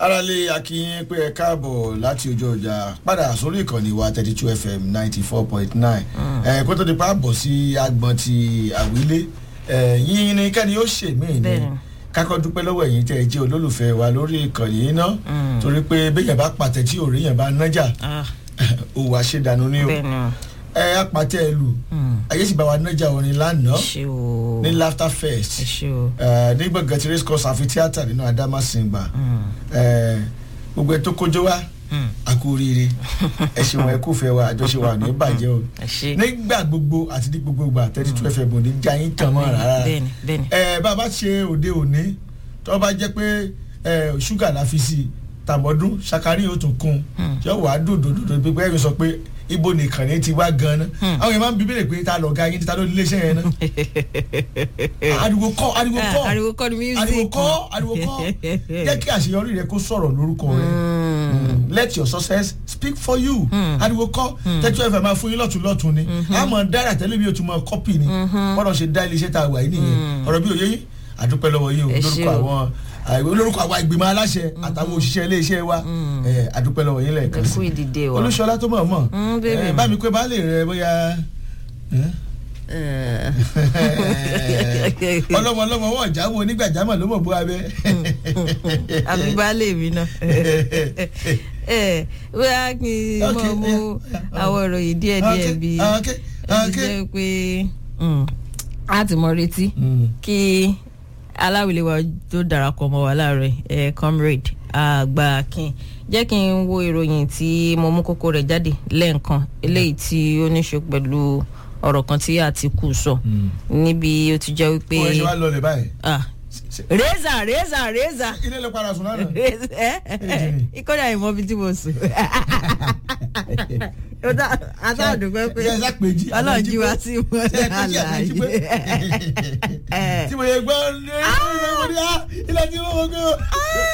aráalé akínyìn pé ẹ káàbọ̀ láti ojú ọjà padà sórí ìkànnì wa thirty two fm ninety four point nine ẹ kó tó di pa bọ̀ sí agbọ̀n ti àwílé ẹ yín ni kẹ́ni ó ṣe mí ni Bẹ́ẹ̀ni. kákọ́ dúpẹ́ lọ́wọ́ ẹ̀yin tẹ́ ẹ jẹ́ olólùfẹ́ wa lórí ìkànnì yìí ná torí pé béèyàn bá pàtẹ tí òrí yẹn bá nájà Ah, òwò àṣedànù ni o bẹ́ẹ̀ ni o. ẹ apàtẹ ẹ lù ayé sì bá wa nájà orin lánàá ṣé o. ní laughter fest ẹ ṣé o. ẹ ní gbọ̀ngàn tí race course àfi tíátà nínú Adamasingba ẹ gbogbo ẹ tó kójó wá Mm. àkú oríire ẹ ṣeun ẹ kúfẹ́ wa àjọṣe wa ní bàjẹ́ o ẹ ṣé. nígbà gbogbo àti ní gbogbo ìgbà thirty two fm ò ní já yín tàn mọ́ rárá bẹ́ẹ̀ni bẹ́ẹ̀ni. ẹ bá a bá ṣe òde òní tó bá jẹ́ pé ẹ ṣúgà la fi sí i tàbọ̀dún ṣàkárí yóò tún kún un yóò wá dòdòdòdò pé pé ẹ sọ pé ibo nìkan ní ti wá gan-an àwọn yẹn máa ń bí bèrè pé ta lọ̀gá yín ta ló ní iléeṣẹ́ yẹn náà ariwo kọ́ ariwo Ah, kọ́ ariwo kọ́ ni music. ariwo kọ́ ariwo kọ́ jẹ́ kí àṣeyọrí rẹ kó sọ̀rọ̀ lórúkọ rẹ Mm. let your success speak for you ariwo kọ́ tẹ́tí ẹ̀fẹ̀ máa fún yín lọ́tún lọ́tún ni àmọ́ dára tẹ́lẹ̀ bí o tún mọ kọ́pì ni bọ́dọ̀ ṣe dá iléeṣẹ́ tá a wà yìí nìyẹn ọ̀rọ̀ bí òye yín àdúpẹ́ lọ́wọ́ yín o Ẹ ṣé lórúkọ o. àwọn àìwé lórúkọ àwọn ìgbìmọ̀ aláṣẹ àtàwọn òṣìṣẹ́ iléeṣẹ́ wa ẹ̀, àdúpẹ́ lọ́wọ́ yín lẹ́ẹ̀kan ẹ sí kú ìdìde wa. olúṣọlá tó mọ̀ mọ̀ Mm, baby. ẹ̀, bá mi pé baálé rẹ bóyá ẹ̀? Eh. ọlọ́mọ ọlọ́mọ wọ́n jáwọ́ onígbàjámọ̀ ló mọ̀ bó abẹ́. àbí baálé mi náà. ẹ bóyá kí n Okay, mọ̀ mú yeah. àwọn ìròyìn díẹ̀ díẹ̀ Okay, bí okay, ó ti okay. jẹ́ pé mm, a ti mọ retí kí aláwìlé wa tó darapọ̀ mọ́ wa láàárọ̀ ẹ̀ comrade àgbà akin jẹ́ kí n wo ìròyìn tí mo mú kókó rẹ̀ jáde lẹ́ẹ̀kan eléyìí tí ó ní ṣe pẹ̀lú ọ̀rọ̀ kan tí Àtìkù sọ níbi ó ti jẹ́ wípé wọ́n ṣe wá lọlẹ̀ báyìí. ah, reza reza reza ilé ló padà sùn lánàá. ìkọ́jà ìmọ̀ bíi tí mo sùn àtàdùpẹ́ pé ṣe ẹ ṣàpèjì. ọlọ́run jí wa sí mọ́ ṣe ẹ pèjì àpèjì pé. àlàyé. tí mo yẹ gbọ́ lórí mo ní á ilé tí mo mọ̀ gbé o.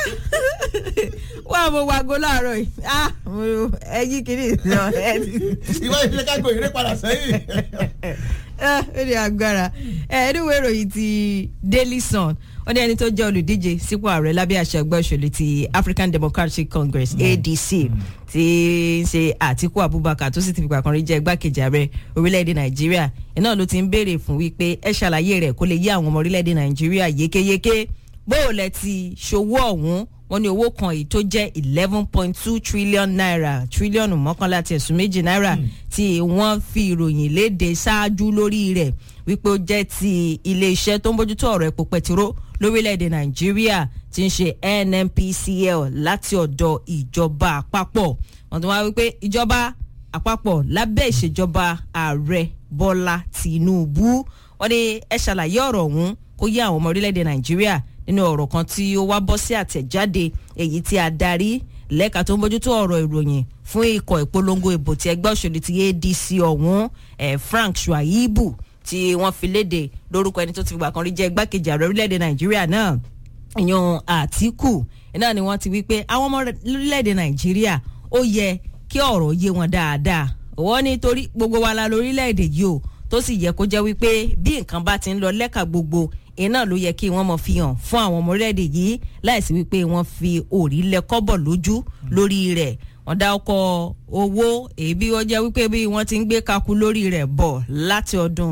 wá mo wàgó láàárọ̀ yìí ah mo ẹyí kìíní ìsọ ẹ ti ìwọ ìfilẹ̀ kágbó ìrẹ́ padà sẹ́yìn. Ah, ó ní agbára ẹ ẹdínwó ìròyìn ti Daily Sun ó ní ẹni tó jẹ́ olùdíje sípò ààrẹ lábẹ́ àṣẹ ẹgbẹ́ òṣèlú ti African Democratic Congress ADC tí ń ṣe Àtíkù Abubakar tó sì ti fìgbà kan rí jẹ́ igbákejì ààrẹ orílẹ̀-èdè Nàìjíríà iná ló ti ń béèrè fún wípé ẹ ṣàlàyé rẹ̀ kó lè yé àwọn ọmọ orílẹ̀-èdè Nàìjíríà yékéyéké bóòlẹ̀ ti ṣòwò ọ̀hún wọ́n ní owó kan èyí tó jẹ́ eleven point two trillion naira tírílíọ̀nù mọ́kànlá àti ẹ̀sùn méjì náírà tí wọ́n fi ìròyìn léde ṣáájú lórí rẹ̀ wípé ó jẹ́ ti iléeṣẹ́ tó ń bójútó ọ̀rọ̀ epo pẹtiró lórílẹ̀‐èdè nàìjíríà tí ń ṣe NNPCL láti ọ̀dọ̀ ìjọba àpapọ̀ wọ́n tún wá wípé ìjọba àpapọ̀ lábẹ́ ìṣèjọba ààrẹ bọ́lá tìǹbù wọ́n ní ẹ ṣàlàyé ọ̀rọ̀ ọ̀hún kó yé àwọn ọmọ orílẹ̀‐èdè nàìjíríà nínú ọ̀rọ̀ kan tí ó wá bọ́ sí àtẹ̀jáde èyí tí adarí lẹ́ka tó ń bójútó ọ̀rọ̀ ìròyìn fún ikọ̀ ìpolongo ìbò ti ẹgbẹ́ òṣèlú ti ADC ọ̀hún eh, Frank Shuaibu tí wọ́n fi léde lórúkọ ẹni tó ti fìgbà kan rí jẹ́ igbákejì ààrẹ orílẹ̀-èdè Nàìjíríà náà ìyọ̀n Àtíkù náà ni wọ́n ti wí pé àwọn ọmọ orílẹ̀-èdè Nàìjíríà ó yẹ kí ọ̀rọ̀ yé wọn dáadáa wọ́n ní torí gbogbo wa la lórílẹ̀-èdè yìí o tó sì yẹ kó jẹ́ wípé bí nǹkan bá ti ń lọ lẹ́ka gbogbo iná ló yẹ kí wọ́n mọ̀ fi hàn fún àwọn ọmọ orílẹ̀-èdè yìí láìsí wípé wọ́n fi òrí lẹ kọ́bọ̀ lójú lórí rẹ̀ wọ́n dá ọkọ̀ owó èbí wọ́n jẹ́ wípé bí wọ́n ti ń gbé kaku lórí rẹ̀ bọ̀ láti ọdún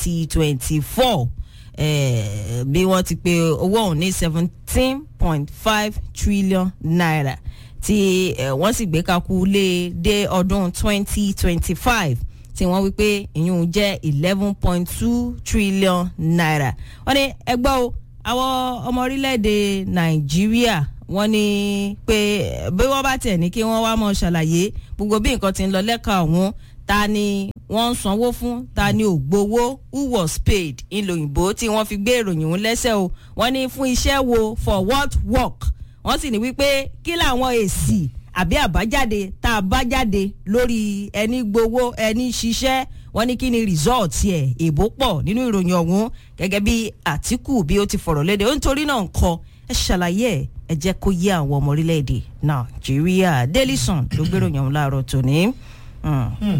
2024 eh, bí wọ́n ti pe owó ọ̀hún ní 17.5 trillion naira tí eh, wọ́n sì gbé kaku lé dé ọdún 2025 tí wọ́n wí pé ìyún jẹ́ eleven point two trillion naira. wọ́n ní ẹgbẹ́ o àwọn ọmọ orílẹ̀-èdè nàìjíríà wọ́n ní pé bí wọ́n bá tiẹ̀ ní kí wọ́n wá mọ̀ ṣàlàyé gbogbo bí nǹkan ti ń lọ lẹ́ka ọ̀hún ta ni wọ́n ń sanwó fún ta ni ò gbowó who was paid ńlò òyìnbó tí wọ́n fi gbé ìròyìn òun lẹ́sẹ̀ o wọ́n ní fún iṣẹ́ wo for what work wọ́n sì ní wípé kí làwọn èsì àbí àbájáde tá a bá jáde lórí ẹni gbowó ẹni ṣiṣẹ́ wọ́n ní kí ni result ẹ̀ èbó pọ̀ nínú ìròyìn ọ̀hún gẹ́gẹ́ bí Àtíkù bí ó ti fọ̀rọ̀ léde ó nítorí náà ń kọ ẹ ṣàlàyé ẹ ẹ jẹ́ kó yé àwọn ọmọ orílẹ̀-èdè Nàìjíríà Daily Sun ló gbéròyìn ọ̀hún láàárọ̀ tòní. Mm.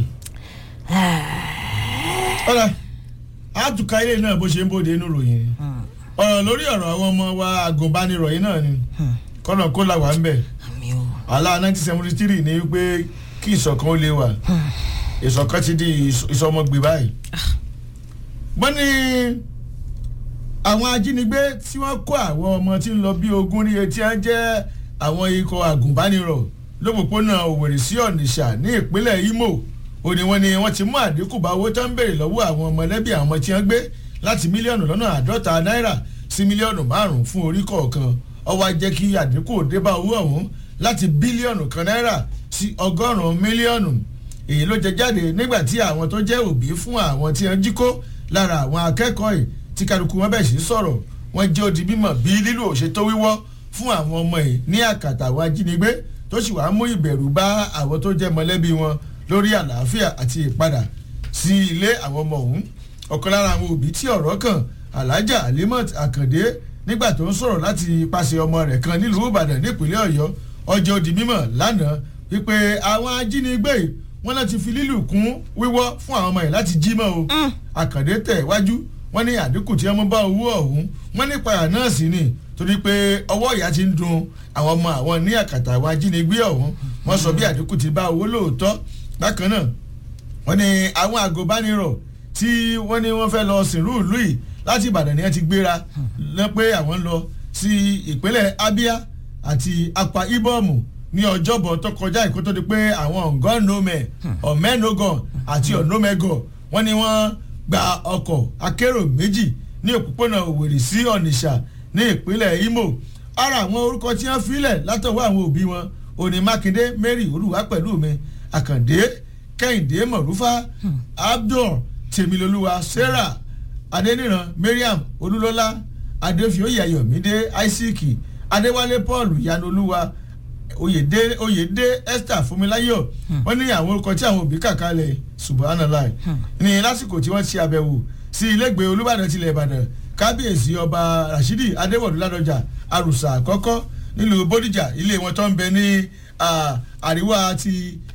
ọ̀rọ̀ àtúkà ilé náà bó ṣe ń bóde inú ròyìn ọ̀rọ̀ lórí ọ̀rọ̀ àwọn ọmọ wa agùnbánirọ̀ yìí náà ni kọ́nà kó là wà ń bẹ̀ àmì o. àlá nineteen seventy three ni wípé kí ìṣọ̀kan ó lè wà ìṣọ̀kan ti di ìṣ- ìṣọmọgbè báyìí. wọ́n ní àwọn ajínigbé tí wọ́n kó àwọn ọmọ tí ń lọ bí ogún ní etí á jẹ́ àwọn ikọ̀ àgùnbánirọ̀ lópòpónà òwèrè sí ọ̀nìṣà ní ìpínlẹ̀ imo ó ní wọ́n ní wọ́n ti mú àdínkù bá owó tó ń béèrè lọ́wọ́ àwọn mọ̀lẹ́bí àwọn ọmọ tí wọ́n gbé láti mílíọ̀nù lọ́nà àádọ́ta náírà sí mílíọ̀nù márùn-ún fún orí kọ̀ọ̀kan ó wá jẹ́ kí àdínkù dé bá owó ọ̀hún láti bílíọ̀nù kan náírà sí ọgọ́rùn-ún mílíọ̀nù èyí ló jẹ jáde nígbà tí àwọn tó jẹ́ òbí fún àwọn tí wọ́n jí kó lára àwọn akẹ́kọ̀ọ́ yìí tí kálukú wọn bẹ̀ sí sọ̀rọ̀ wọ́n jẹ́ odi bímọ bí lílo òṣètò wíwọ́ fún àwọn ọmọ yìí ní àkàtà àwọn ajínigbé tó sì wàá mú ìbẹ̀rù bá àwọn tó jẹ́ mọ̀lẹ́bí wọn lórí àlàáfíà àti ìpadà sí ilé àwọn ọmọ ọ̀hún ọ̀kan lára àwọn òbí tí ọ̀rọ̀ kàn alhaja alimot akande nígbà tó ń sọ̀rọ̀ láti ipasẹ̀ ọmọ rẹ̀ kan nílùú ìbàdàn nípínlẹ̀ ọ̀yọ́ ọjọ́ odi mímọ̀ lánàá wípé àwọn ajínigbé yìí wọ́n náà ti fi lílù kún wíwọ́ fún àwọn ọmọ yìí láti jí mọ́ o àkàndé tẹ̀ wájú wọ́n ní àdínkù tí wọ́n mú bá owó ọ̀hún wọ́n ní ìpayà náà sì ni torí pé ọwọ́ ìyá ti ń dun àwọn ọmọ àwọn ní àkàtà àwọn ajínigbé ọ̀hún wọ́n sọ bí àdínkù ti bá owó lóòótọ́ bákan náà wọ́n ní àwọn àgọ́bánirọ̀ tí wọ́n ní wọ́n fẹ́ lọ sìnrú ìlú yìí láti ìbàdàn ni wọ́n ti gbéra lọ pé àwọn ń lọ sí ìpínlẹ̀ abia àti apa ibom ní ọjọ́bọ̀ tó kọjá ìkó tó di pé àwọn ọ̀gọ́nọ́mẹ̀ ọ̀mẹ́nogàn àti ọ̀nọ́mẹ́gọ̀ wọ́n ní wọ́n gba ọkọ̀ akérò méjì ní òpópónà òwèrè sí ọ̀nìṣà ní ìpínlẹ̀ imo ara àwọn orúkọ tí wọ́n filẹ̀ látọwọ́ àwọn òbí wọn òní mákindé mary olúwa pẹ̀lú mi àkàndé kẹ́hìndé mọ̀rúfà abdul tèmilolúwa sarah adéníran mariam olúlọ́lá adéfioyè ayọ̀mídé isaac adéwálé paul yanolúwa oyèdè oyèdè esther fúnmiláyọ̀ wọ́n ní àwọn orúkọ tí àwọn òbí kà kalẹ̀ subhanallah ní lásìkò tí wọ́n ṣe àbẹ̀wò sí ilégbèé olúbàdàn tilẹ̀ ìbàdàn kábíyèsí ọba rashidi adéwọ̀dú ládọjà àrùsà àkọ́kọ́ nílùú bódìjà ilé wọn tó ń bẹ ní àríwá ti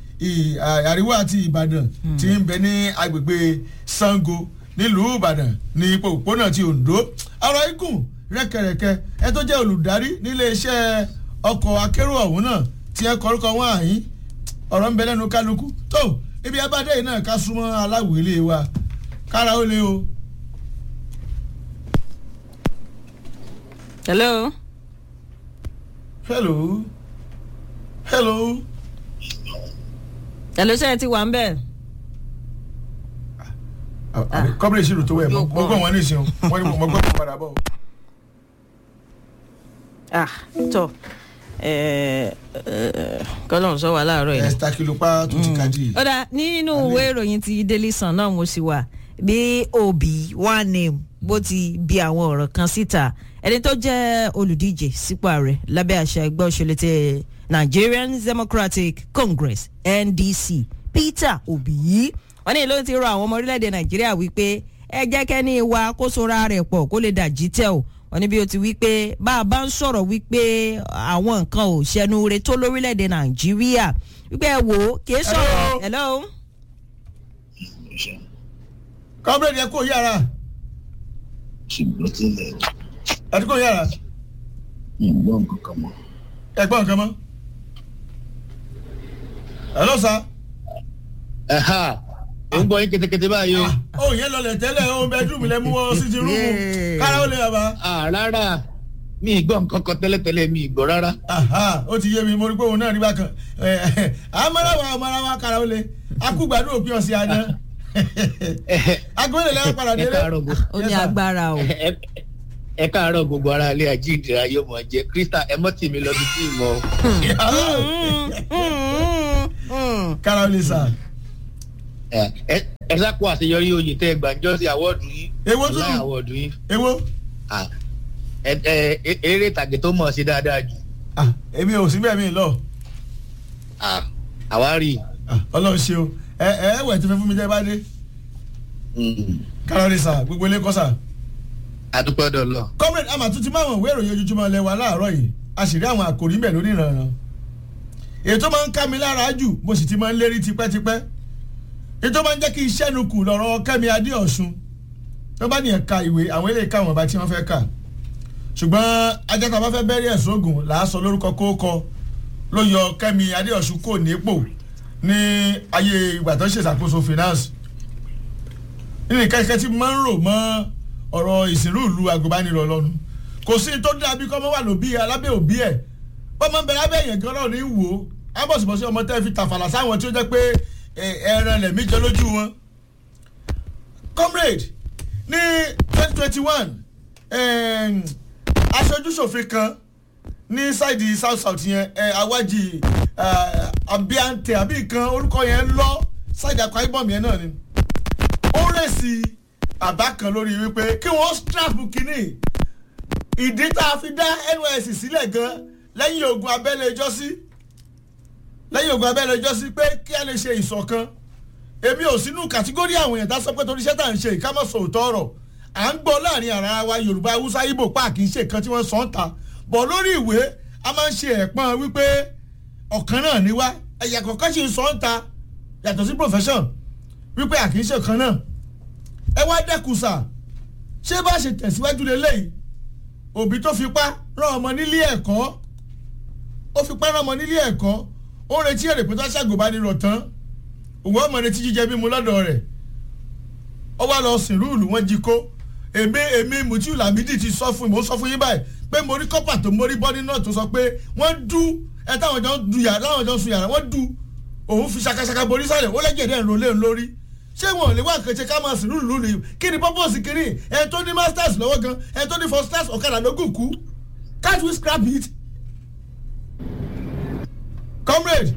àríwá àti ìbàdàn tí ń bẹ ní agbègbè sango nílùú ìbàdàn ní ipò òpónà ti ondo ọ̀rọ̀ ikùn rẹ́kẹ̀rẹ́kẹ́ ẹ tó jẹ́ olùdarí nílé iṣẹ́ ọkọ̀ akérò ọ̀hún náà tí ẹ kọ́rúkọ wọn àyín ọ̀rọ̀ ń bẹ lẹ́nu kálukú tó ibi abádé yìí náà ká súnmọ́ aláwìlé wa kára ó lé o. hello. hello hello. hello sẹ́yìn ti wà ń bẹ̀. kọ́bìrì ìṣirò tó wẹ̀ mọ́ gbọ́ wọn ní ìsìn wọn ni mo gbọ́ wọn padà bọ̀. ah tọ kọlọ́n sọ wà láàárọ̀ yìí. ẹ̀sítà kìlópa tó ti kájí. ó dà nínú ìwé ìròyìn ti daily sun náà mo sì wà bí òbí one name bó ti bi àwọn ọ̀rọ̀ kan síta ẹni tó jẹ́ olùdíje sípò ààrẹ lábẹ́ àṣà ẹgbẹ́ òṣèlú ti nigerian democratic congress ndc peter obi yìí wọ́n ní ló ti rọ àwọn ọmọ orílẹ̀-èdè nàìjíríà wípé ẹ jẹ́ kẹ́ni wa kó sora rẹ̀ pọ̀ kó lè dàjí tẹ̀ o wọ́n ní bí o ti wí pé bá a bá ń sọ̀rọ̀ wípé àwọn nǹkan ò ṣẹnu re tó lórílẹ̀‐èdè nàìjíríà wípé ẹ wò ó kì í sọ̀rọ̀ hello. kọ́bìrì ẹ kó yàrá. ṣùgbọ́n tilẹ̀ ẹ ti kó yàrá. ìgbọ́n nǹkan kan mọ́. ẹ gbọ́ nǹkan mọ́. hello sir. ẹ̀ha ò ń gbọ́ yín ketekete báyìí o. ó yẹn lọlẹ̀ tẹ́lẹ̀ ó bẹ́ẹ̀dúmù lẹ́mú wọ́n sí ti rúmù kára ó lè yàrá. Ah, rárá mi ì gbọ́ nǹkan kan tẹ́lẹ̀tẹ́lẹ̀ mi ì gbọ́ rárá. Aha, ó ti yé mi mo rí pé òun náà rí bákan amarawa amarawa kára ó lè akúgbàdo òpin ọ̀sẹ̀ àná agbóhùn lẹ́wọ̀n padà ẹ délé. káàárọ̀ gbogbo ó ní agbára o. ẹ- ẹ káàárọ̀ gbogbo ara ilé àjíǹdìrà yóò mọ̀ jẹ́ krista ẹ mọ́ tì mí lọ bí tí ì mọ́. kára ó lè sà. ẹ ẹ- ẹ sáko àṣeyọrí oyè tẹ gbàǹjọ́ sí àwọ́ọ̀dù yín. Èwo tún? láì àwọ́ọ̀dù yín. èwo Ah, ẹ ẹ ẹ- eré ìtàgé tó mọ̀ sí dáadáa jù. Ah, èmi ò sí bẹ́ẹ̀ mi lọ Ah, àwárí. Ah, ọlọ́run ṣe o ẹ ẹ wẹ̀ tí fẹ́ fún mi jẹ́ bá dé Mm, kára ó lè sà gbogbo ilé kọ́ sà. adúpẹ́ dọ̀ lọ. comrade ama tún ti máa wọ̀n ìwé ìròyìn ojoojúmọ́ lẹ́wà láàárọ̀ yìí a sì rí àwọn àkòrí mbẹ̀ lórí ìrànràn ètò máa ń ká mi lára jù mo sì ti máa ń lérí tipẹ́tipẹ́ ètò máa ń jẹ́ kí iṣẹ́ nu kù lọ́rọ̀ kẹ́mi adéọ̀sùn tó bá ní ẹ̀ka ìwé àwọn ilé ìka àwọn ọba tí wọ́n fẹ́ kà ṣùgbọ́n ajá bá fẹ́ bẹ́rí ẹ̀sùn ogun là á sọ lórúkọ kóókọ ló yọ kẹ́mi adéọ̀sùn kò nípò ní ayé ìgbà tó ń ṣèṣàkóso finance nínú kẹ́kẹ́ tí máa ń rò mọ́ ọ̀rọ̀ ìsìnrú ìlú agùnbánirọ̀ lọ́nu kò sí tó dàbí kọ́ mọ́ wà lóbi alábẹ́ òbí ẹ̀ bọ́mọ bẹ lábẹ́ èèyàn gan náà ní wò ó ábọ̀sibọ̀sí ọmọ tẹ́ fi tàfàlà sáwọn tí ó jẹ́ pé ẹran lẹ̀mí jẹ lójú wọn. comrade ní twenty twenty one aṣojúṣòfin kan ní ṣáìdì south south yẹn awájì abiante àbí kan orúkọ yẹn lọ ṣáìdì akwa ibom yẹn náà ni ó rèsì àbá kan lórí wípé kí wọ́n strap kínní ìdí tá a fi dá nysc sílẹ̀ gan lẹ́yìn ogun abẹ́lé ìjọ́sí lẹ́yìn ogun abẹ́lé ìjọ́sí pé kí a lè ṣe ìṣọ̀kan èmi ò sínú kàtígórì àwọn èèyàn tá a sọ pé torí iṣẹ́ tá à ń ṣe ìkámọ̀sọ̀ òótọ́ ọ̀rọ̀ à ń gbọ́ láàrin ara wa yorùbá haúsá ibo páàkì ń ṣe nǹkan tí wọ́n sọ ń ta bọ̀ lórí ìwé a máa ń ṣe ẹ̀pọ́n wípé ọ̀kan náà ni wá ẹ̀yà kọ̀ọ̀kan ṣe ń sọ ń ta yàtọ̀ sí profession wípé à kì í ṣe kan náà ẹ wá dẹ́kun sà ṣé bá ṣe tẹ̀síwájú lélẹ́yìí òbí tó fipá rán ọmọ nílé ẹ̀kọ́ ó fipá rán ọmọ nílé ẹ̀kọ́ ó retí èrè pé tó ṣàgùnbánirọ̀ tán òun ọmọ retí jíjẹ mímu lọ́dọ̀ rẹ̀ ó wá lọ sìn rúùlù wọn jí kó èmi èmi Mutiu Lamidi ti sọ fún mi mo sọ fún yín báyìí pé mo rí kọ́pà tó mórí bọ́dí náà tó sọ pé wọ́n dú ẹ táwọn jọ ń du yàrá láwọn jọ ń sun yàrá wọ́n dú òun fi ṣakaṣaka borí sálẹ̀ ó lẹ́jẹ̀dẹ̀ ń rolé lórí ṣé wọn ò lè wá kẹ̀kẹ́ ká máa sìn rúùlù ni kí ni purpose kiri ẹ tó ní masters lọ́wọ́ gan ẹ tó ní first class ọ̀kadà lógún kú can't we scrap it? comrade.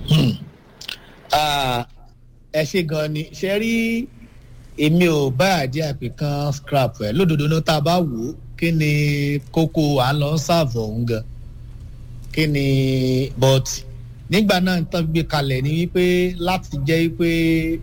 ẹ ṣe gan ni ṣe rí èmi ò bá àdí àpè kan scrap ẹ lódodo náà tá a bá wò ó kí ni kókó à ń lọ ṣàvọ̀ òun gan kí ni but nígbà náà ń tán gbé kalẹ̀ ni wípé láti jẹ́ wípé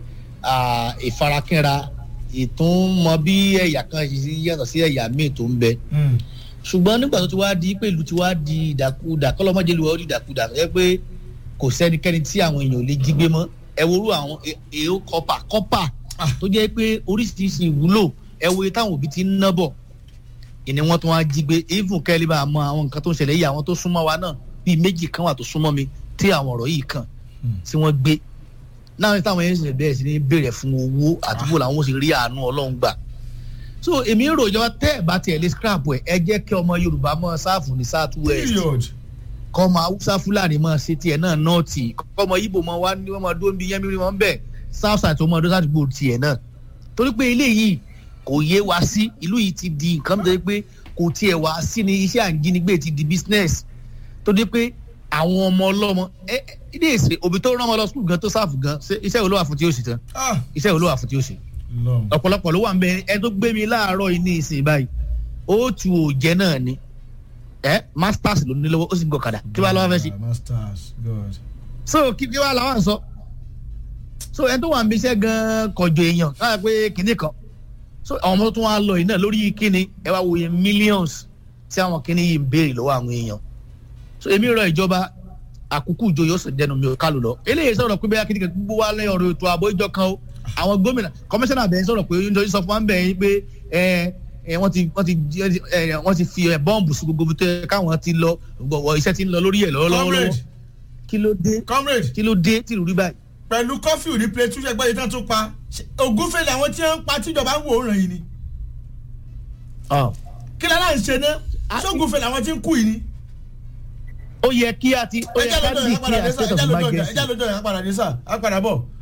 ìfarakínra ìtúnmọ bí ẹ̀yà kan ṣe yàtọ̀ sí ẹ̀yà míì tó ń bẹ ṣùgbọ́n nígbà tó ti wá di pé ìlú ti wá di ìdàkudà kọ́lọ́mọ́jẹ́ lu ọ́ di ìdàkudà ẹ pé kò sẹ́nikẹ́ni tí àwọn èèyàn ò lè jí gbé mọ́ ẹ worú àwọn èèó kọ́pà kọ́pà tó jẹ́ pé oríṣiríṣi ìwúlò ẹ wo táwọn òbí ti ń ná bọ̀ ìní wọn tó wá jí gbé even kẹ́lí bá mọ àwọn nǹkan tó ń ṣẹlẹ̀ yìí àwọn tó súnmọ́ wa náà bíi méjì kan wà tó súnmọ́ mi tí àwọn ọ̀rọ̀ yìí kàn tí wọ́n gbé náà ní táwọn yẹn ṣe bẹ̀rẹ̀ sí ní béèrè fún owó àdúgbò làwọn sì rí àánú ọlọ́run gbà so èmi ń rò ìjọba tẹ́ ẹ̀ bá tiẹ̀ lé scrap ẹ̀ ẹ jẹ́ kí ọmọ yorùbá mọ́ sáàfù ní south west kọ́ ọmọ haúsá fúlàní mọ́ ṣe tiẹ̀ náà nọ́ọ̀tì kọ́ ọmọ ibo mọ́ wá ní ọmọ dó ń bí yẹ́n mímí wọn bẹ́ẹ̀ south side ọmọ ọdún sádùúgbò tiẹ̀ náà torí pé ilé yìí kò yé wa sí ìlú yìí ti di nǹkan tó yẹ pé kò tiẹ̀ wá sí ni iṣẹ́ àǹjínigbé ti di business tó dé pé àwọn ọmọ ọlọ́mọ ẹ ilé ìsè òbí tó rán ọmọ lọ sùkúl gan tó sáàfù gan iṣẹ́ wo ló wà fún tí ó sì tán iṣẹ́ wo ló wà fún tí ó sì ọ̀pọ̀lọpọ̀ ló wà ń bẹ ẹ tó gbé mi láàárọ̀ yìí ní ìsìn báyìí ó tu òjẹ́ náà ni ẹ masters ló ní lọ́wọ́ ó sì ń gọ̀kadà kí wàá lọ́wọ́ fẹ́ sí. so kí kí wàá làwọn sọ so ẹ tó wà ń bí iṣẹ́ gan kọjọ èèyàn káyà pé kinní kan so àwọn ọmọ tó wà lọ yìí náà lórí kíni ẹ wá wòye millions tí àwọn kinní yìí ń béèrè lọ́wọ́ àwọn èèyàn so èmi rọ ìjọba àkókò ìjọ yóò sì dẹnu mi ò kálù lọ eléyìí sọ̀rọ̀ pé bẹ́ẹ̀ kíni kan gbogbo wa lẹ́yìn ọ̀rọ̀ ètò ààbò ìjọ kan o àwọn gómìnà kọmíṣánná bẹ̀rẹ̀ sọ̀rọ̀ pé oúnjẹ sọ fún wa ń bẹ̀ yín pé ẹ ẹ wọ́n ti wọ́n ti ẹ wọ́n ti fi ẹ bọ́ǹbù sí gbogbo tó yẹ káwọn ti lọ gbọ̀wọ̀ iṣẹ́ ti ń lọ lórí ẹ̀ lọ́wọ́lọ́wọ́ kí ló dé kí ló dé tí ìrúrí báyìí. pẹ̀lú kọ́fì ní plẹ̀tù ṣẹgbẹ́ yìí tán tó pa ògúnfẹ̀ làwọn tí wọ́n ń pa tíjọba ń wò ó ràn yìí ni. kí lára ń ṣe ná sógúnfẹ̀ làwọn tí ń kú yìí ni. ó yẹ kí a ti ó yẹ ká dì kí a state of emergency. ẹjá lójó yẹn apàdà dé sà apàdà bọ̀